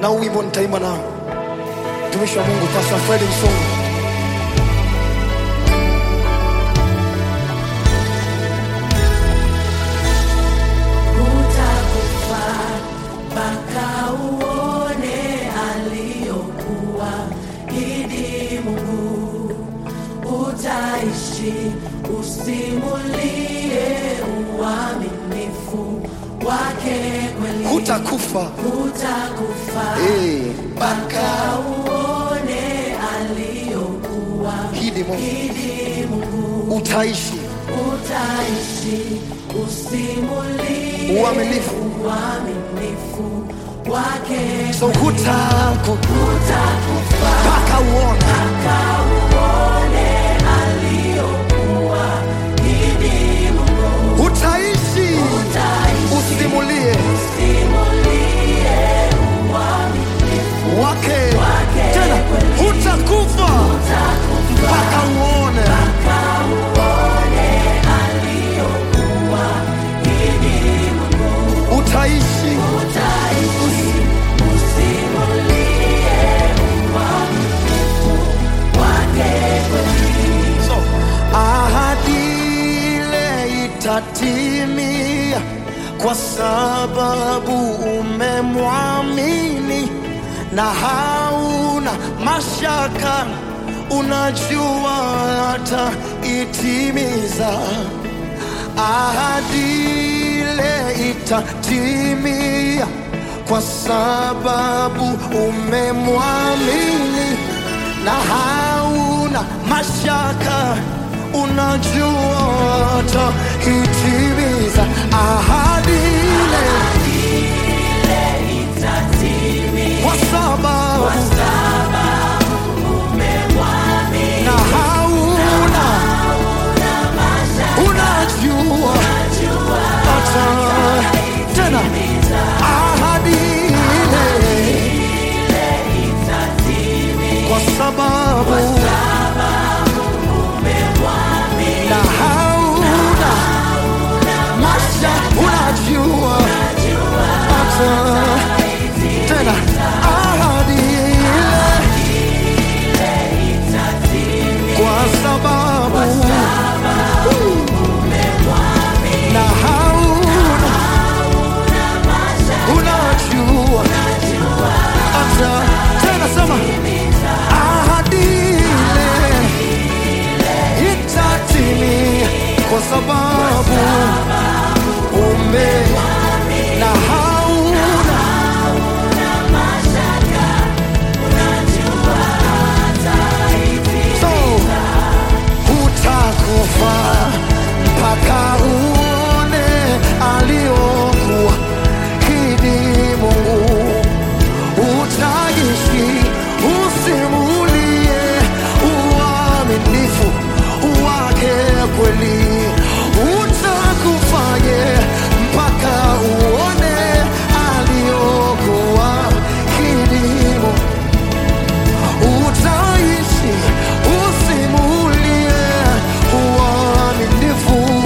na huu wimbo nitaimba na mtumishi wa Mungu Pastor Fred Msungu. Utakufa mpaka uone aliyokuwa idi Mungu. Utaishi usimulie uaminifu wake kweli. Hutakufa Utakufa eh, mpaka uone aliyokuwa hidi Mungu idi Mungu. utaishi Utaishi usimulie uaminifu, uaminifu wake so hutaku utakufa mpaka uone kauone aliyokuwa idi Mungu utaishi utaishi usimulie usimulie uaminifu wake wake tena, hutakufa utakufa mpaka uone kauone aliyokuwa idi Mungu utaishi utaishi usimulie uaminifu wake kweli So, ahadi ile itatimia kwa sababu umemwamini na hauna mashaka, unajua hata itimiza ahadi ile itatimia kwa sababu umemwamini na hauna mashaka, unajua ataitimiza ahadi ile kwa sababu na hauna unajua hata tena ahadi ile kwa sababu na hauna masha unajua hata tena ahadi ile kwa sababu na hauna unajua hata tena sema ahadi ile itatimia kwa sababu ume na hauna so hutakufa mpaka uone aliokuwa kidi Mungu utaishi usimulie uaminifu wake kweli utakufaye mpaka uone aliokuwa kidimo utaishi usimulie uaminifu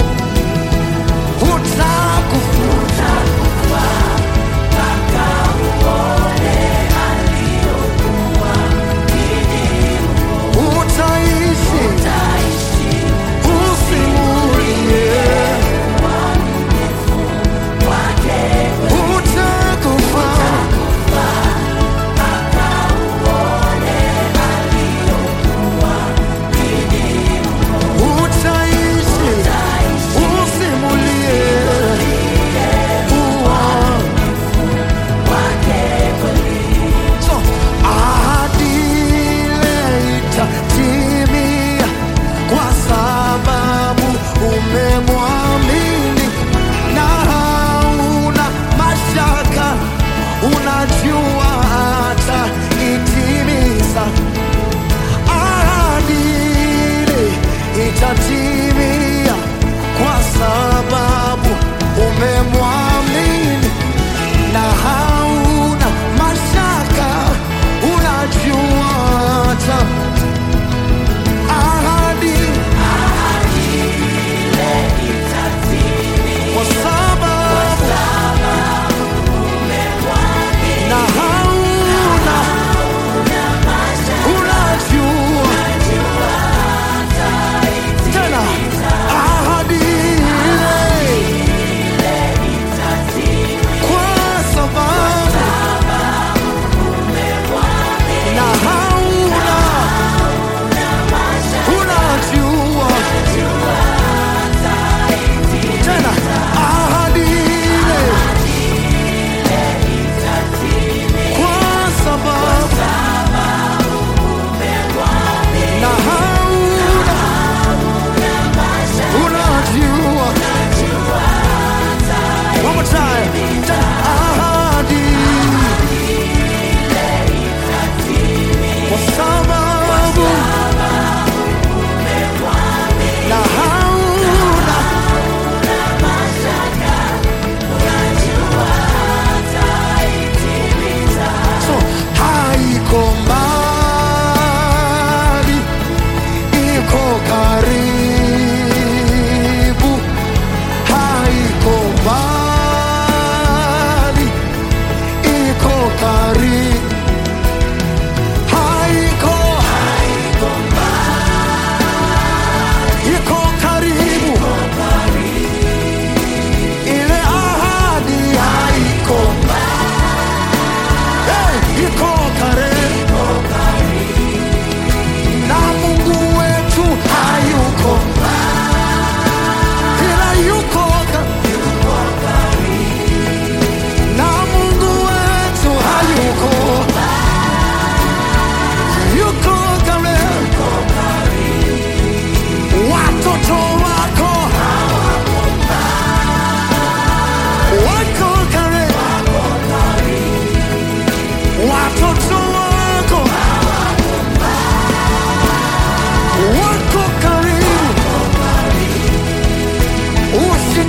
utakufa utaishi usimulie utakufa utaishi usimulie uaminifu So, ahadi ile itatimia kwa sababu umemwamini na hauna mashaka, unajua hata itimiza ahadi ile itatimia kwa sababu umemwamini na hauna mashaka, unajua hata ahadi kwa sababu na hauna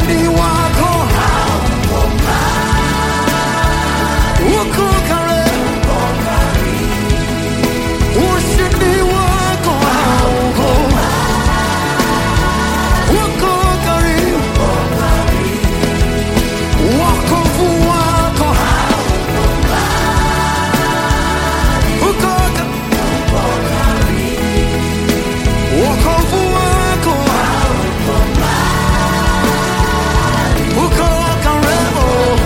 ushindi wako uko karibu, ushindi wako hauko, uko karibu, wokovu wako uko karibu, wokovu wako uko karibu.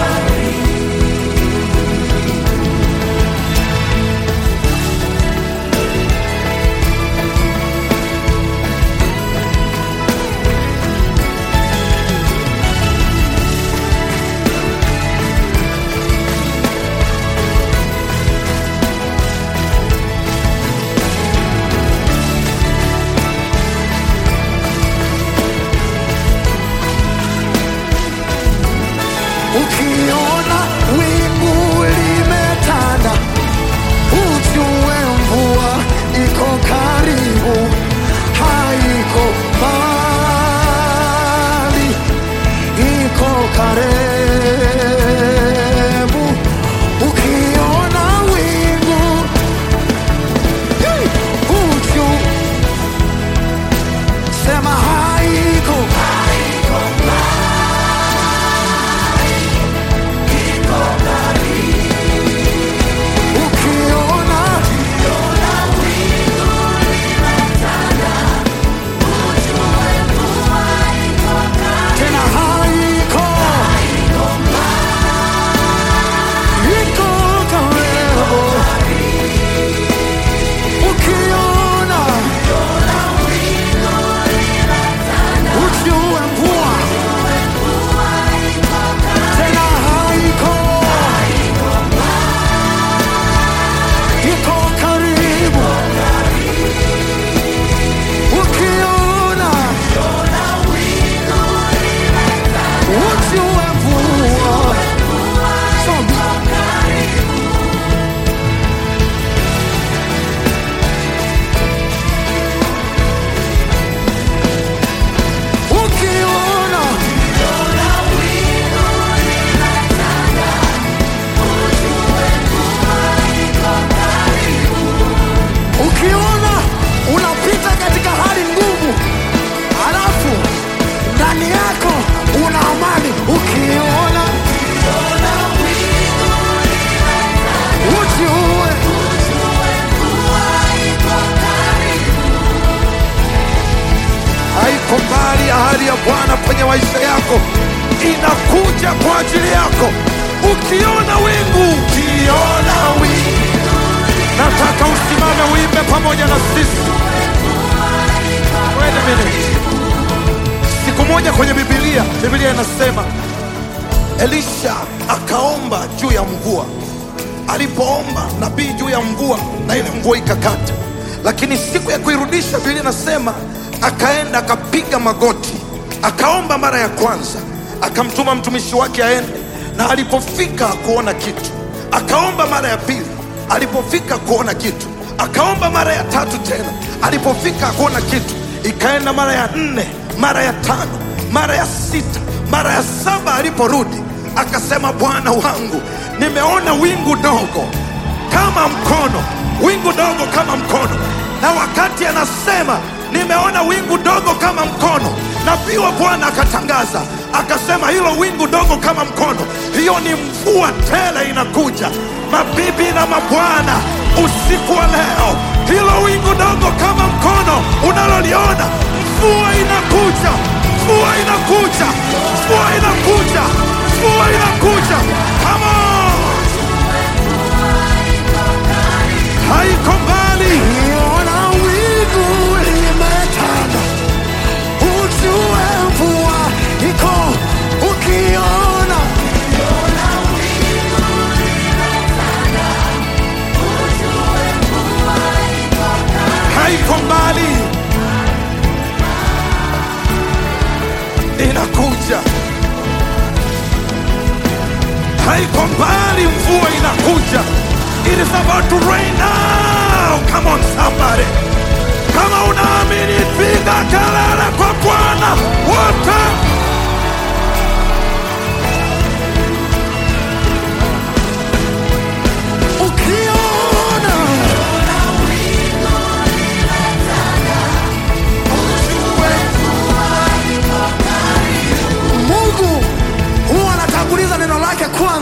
Ukiona wingu limetanda, ujue mvua iko karibu, haiko mbali, iko karibu. Ukiona wingu hey, ujue sema haiko ukiona tena haiko iko karibu ukiona ujue mvua tena haiko iko karibu ukiona ujue mvua Soma. ukiona ukiona unapita katika hali ngumu halafu ndani yako una amani ukiona ujue haiko mbali. Ahadi ya Bwana kwenye maisha yako inakuja kwa ajili yako. Ukiona wingu, ukiona wingu, nataka usimame uimbe pamoja na sisi. Wait a minute. Siku moja kwenye Biblia, Biblia inasema Elisha akaomba juu ya mvua. Alipoomba nabii juu ya mvua, na ile mvua ikakata, lakini siku ya kuirudisha, Biblia inasema akaenda akapiga magoti, akaomba mara ya kwanza, akamtuma mtumishi wake aende, na alipofika kuona kitu, akaomba mara ya pili, alipofika kuona kitu, akaomba mara ya tatu tena, alipofika kuona kitu, ikaenda mara ya nne, mara ya tano, mara ya sita, mara ya saba. Aliporudi akasema, Bwana wangu, nimeona wingu dogo kama mkono, wingu dogo kama mkono. Na wakati anasema nimeona wingu dogo kama mkono, nabii wa Bwana akatangaza akasema, hilo wingu dogo kama mkono, hiyo ni mvua tele inakuja. Mabibi na mabwana, usiku wa leo, hilo wingu dogo kama mkono unaloliona, mvua inakuja, mvua inakuja, mvua inakuja, mvua inakuja. Come on! haiko mbali. ukiona wingu limetanda ujue mvua iko ukiona haiko mbali, inakuja. Haiko mbali, mvua inakuja. It is about to rain now. Come on somebody. Kama unaamini piga kelele kwa Bwana wote.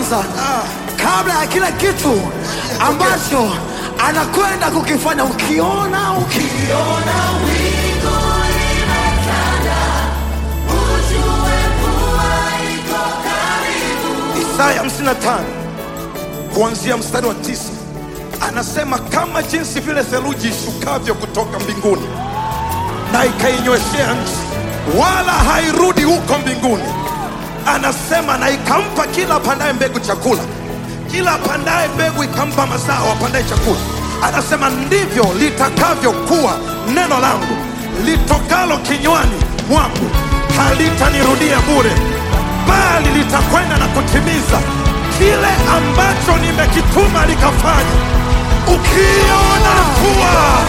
kwanza kabla ya kila kitu ambacho anakwenda kukifanya. Ukiona ukiona wingu limetanda, ujue mvua iko karibu. Isaya 55 kuanzia mstari wa tisa anasema kama jinsi vile theluji ishukavyo kutoka mbinguni na ikainyweshea nchi, wala hairudi huko mbinguni. Anasema na ikampa kila apandaye mbegu chakula, kila apandaye mbegu ikampa mazao apandaye chakula. Anasema ndivyo litakavyokuwa neno langu litokalo kinywani mwangu, halitanirudia bure, bali litakwenda na kutimiza kile ambacho nimekituma likafanya. Ukiona mvua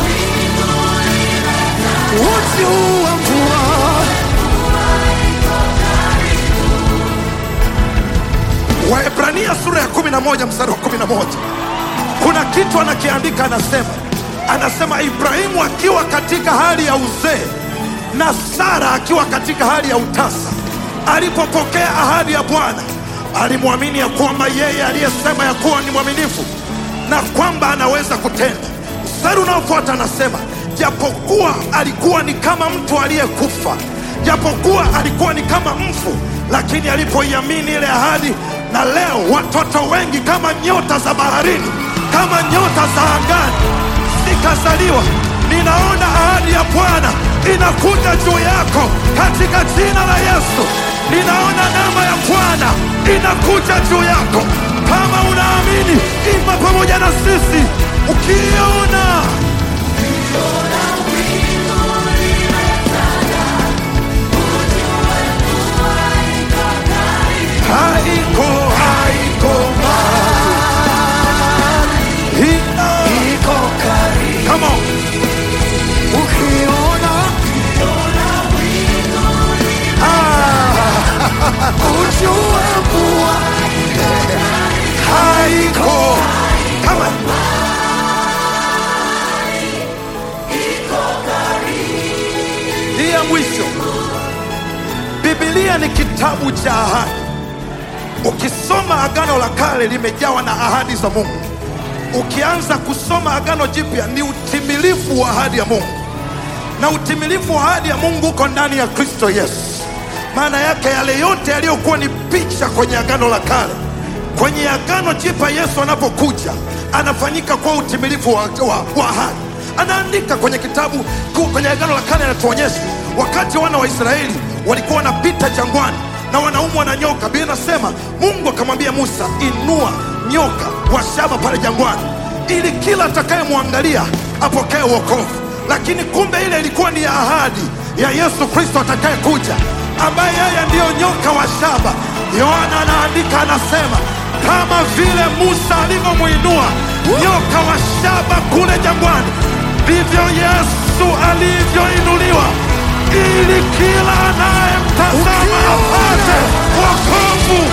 uti huu wa mvua Waebrania sura ya 11 mstari wa 11 kuna kitu anakiandika, anasema anasema Ibrahimu akiwa katika hali ya uzee na Sara akiwa katika hali ya utasa, alipopokea ahadi ya Bwana alimwamini ya kwamba yeye aliyesema ya kuwa ni mwaminifu na kwamba anaweza kutenda. Mstari unaofuata anasema japokuwa alikuwa ni kama mtu aliyekufa, japokuwa alikuwa ni kama mfu, lakini alipoiamini ile ahadi, na leo watoto wengi kama nyota za baharini, kama nyota za angani zikazaliwa. Ninaona ahadi ya Bwana inakuja juu yako katika jina la Yesu. Ninaona neema ya Bwana inakuja juu yako. Kama unaamini, imba pamoja na sisi ukiona haiko haiko mbali. Ina- iko karibu. Come on. Ukiona Ah, ujue mvua haiko. Come on. Hii ya mwisho, Biblia ni kitabu cha ahadi. Ukisoma Agano la Kale limejawa na ahadi za Mungu. Ukianza kusoma Agano Jipya ni utimilifu wa ahadi ya Mungu, na utimilifu wa ahadi ya Mungu uko ndani ya Kristo Yesu. Maana yake yale yote yaliyokuwa ni picha kwenye Agano la Kale, kwenye Agano Jipya Yesu anapokuja anafanyika kwa utimilifu wa, wa, wa ahadi. Anaandika kwenye kitabu ku- kwenye Agano la Kale, anatuonyesha wakati wana wa Israeli walikuwa wanapita jangwani na wanaumwa na nyoka. Biblia inasema Mungu akamwambia Musa, inua nyoka wa shaba pale jangwani, ili kila atakayemwangalia apokee wokovu. Lakini kumbe ile ilikuwa ni ahadi ya Yesu Kristo atakayekuja, ambaye yeye ndiyo nyoka wa shaba. Yohana anaandika anasema, kama vile Musa alivyomwinua nyoka wa shaba kule jangwani, ndivyo Yesu alivyoinuliwa ili kila anayemtazama apate wokovu.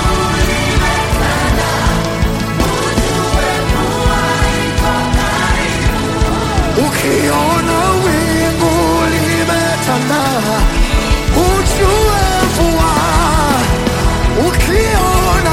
ukiona wingu limetanda ujue mvua ukiona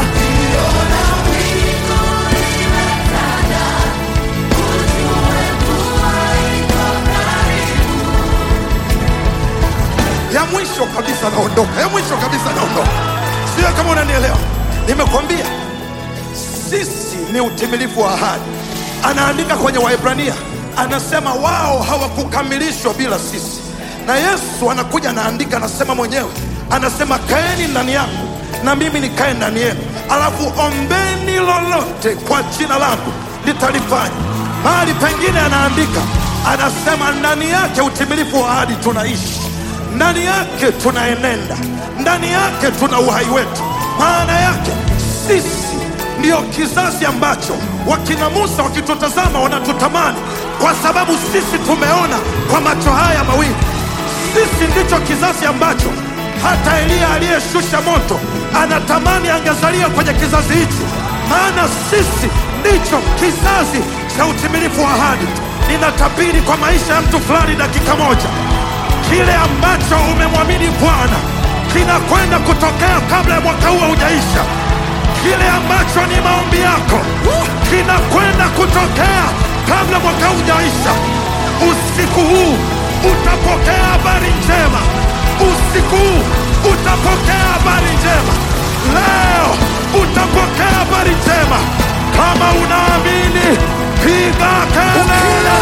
ya mwisho kabisa naondoka, ya mwisho kabisa naondoka. Sio kama unanielewa, nimekwambia sisi ni utimilifu wa ahadi. Anaandika kwenye Waebrania, anasema wao hawakukamilishwa bila sisi, na Yesu anakuja anaandika, anasema mwenyewe, anasema kaeni ndani yangu na mimi nikae ndani yenu, alafu ombeni lolote kwa jina langu litalifanya. Mahali pengine anaandika, anasema ndani yake utimilifu wa ahadi tunaishi ndani yake tunaenenda, ndani yake tuna uhai wetu. Maana yake sisi ndiyo kizazi ambacho wakina Musa wakitutazama wanatutamani, kwa sababu sisi tumeona kwa macho haya mawili. Sisi ndicho kizazi ambacho hata Eliya aliyeshusha moto anatamani angezalia kwenye kizazi hichi, maana sisi ndicho kizazi cha utimilifu wa ahadi. Ninatabiri kwa maisha ya mtu fulani dakika moja kile ambacho umemwamini Bwana kinakwenda kutokea kabla ya mwaka huu haujaisha. kile ambacho ni maombi yako kinakwenda kutokea kabla mwaka hujaisha. Usiku huu utapokea habari njema, usiku huu utapokea habari njema, leo utapokea habari njema. Kama unaamini, piga kelele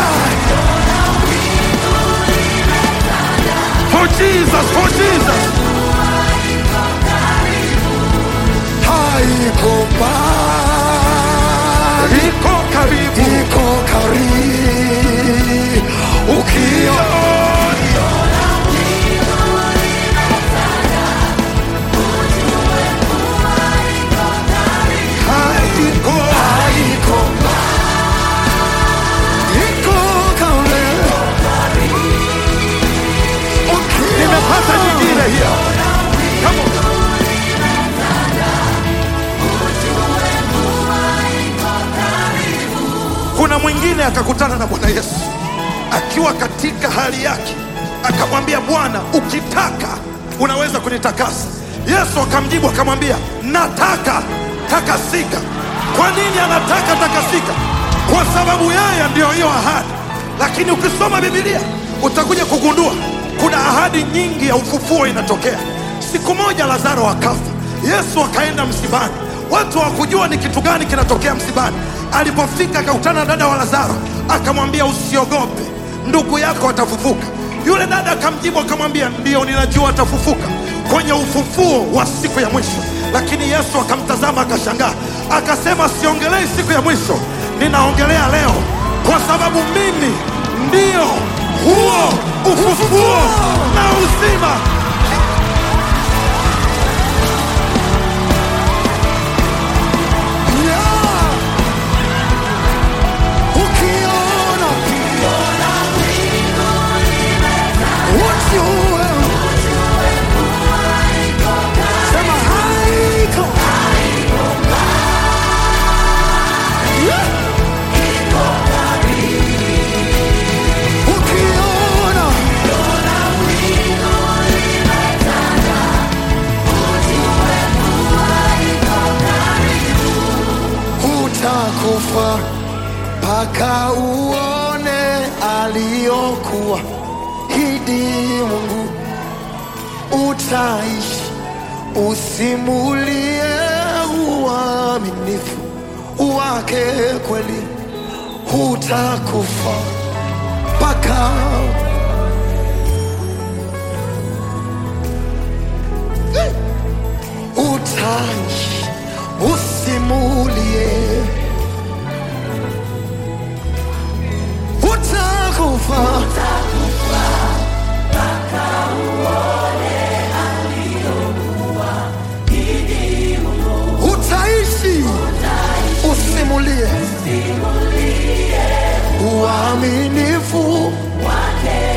for Jesus, for Jesus. haiko mbali, Iko karibu, iko karibu. Ukiona haiko haiko mbali, iko karibu. Ukiona nimepata nyingine hiyo. Come on. Kuna mwingine akakutana na Bwana Yesu akiwa katika hali yake, akamwambia Bwana, ukitaka unaweza kunitakasa. Yesu akamjibu akamwambia, nataka takasika. Kwa nini anataka takasika? Kwa sababu yeye ndiyo hiyo ahadi. Lakini ukisoma Biblia utakuja kugundua kuna ahadi nyingi ya ufufuo inatokea. Siku moja Lazaro akafa, Yesu akaenda msibani. Watu hawakujua ni kitu gani kinatokea msibani. Alipofika akakutana na dada wa Lazaro, akamwambia usiogope, ndugu yako atafufuka. Yule dada akamjibu akamwambia, ndio ninajua atafufuka kwenye ufufuo wa siku ya mwisho. Lakini Yesu akamtazama akashangaa, akasema, siongelei siku ya mwisho, ninaongelea leo, kwa sababu mimi ndio huo ufufuo na uzima. Yeah. Ukiona ujue, sema haiko. Yeah. Ukiona utakufa mpaka uone aliyokuwa hidi Mungu, utaishi usimulie uaminifu wake kweli, utakufa mpaka utaishi usimulie utakufa utaishi usimulie uaminifu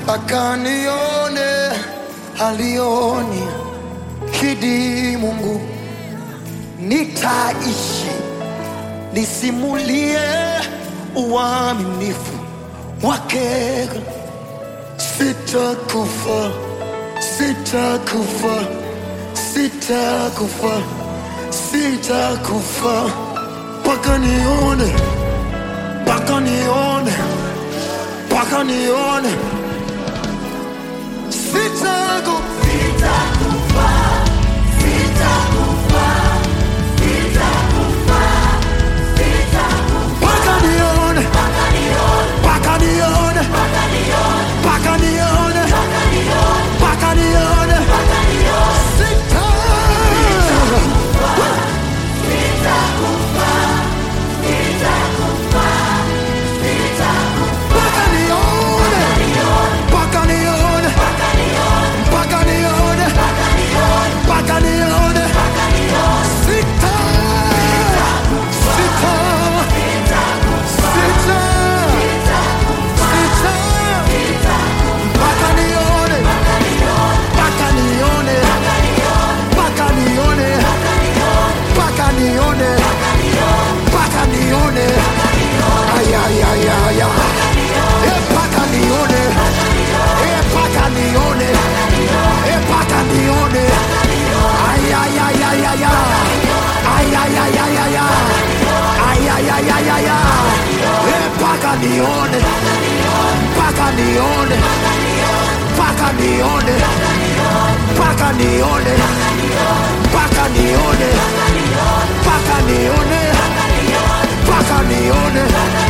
mpaka nione alioni kidi Mungu, nitaishi nisimulie uaminifu wake, sitakufa, sitakufa, sitakufa, sitakufa mpaka nione, mpaka nione, mpaka nione, sitakufa. Mpaka nione, mpaka nione, mpaka nione, mpaka nione, sita. Mpaka nione, mpaka nione, mpaka nione, mpaka nione, sita. Sita. Sita. Sita. Mpaka nione, mpaka nione, mpaka nione, mpaka nione, mpaka nione. Ay, ay, ay, ay, ay. Eh, mpaka nione, eh, mpaka nione, eh, mpaka nione. Ay, ay, ay, ay, ay, ay. Ay, ay, ay, ay, ay, ay. Ay, ay, ay, ay, ay, ay. Eh, mpaka nione, mpaka nione, mpaka nione, mpaka nione, mpaka nione, mpaka nione, mpaka nione.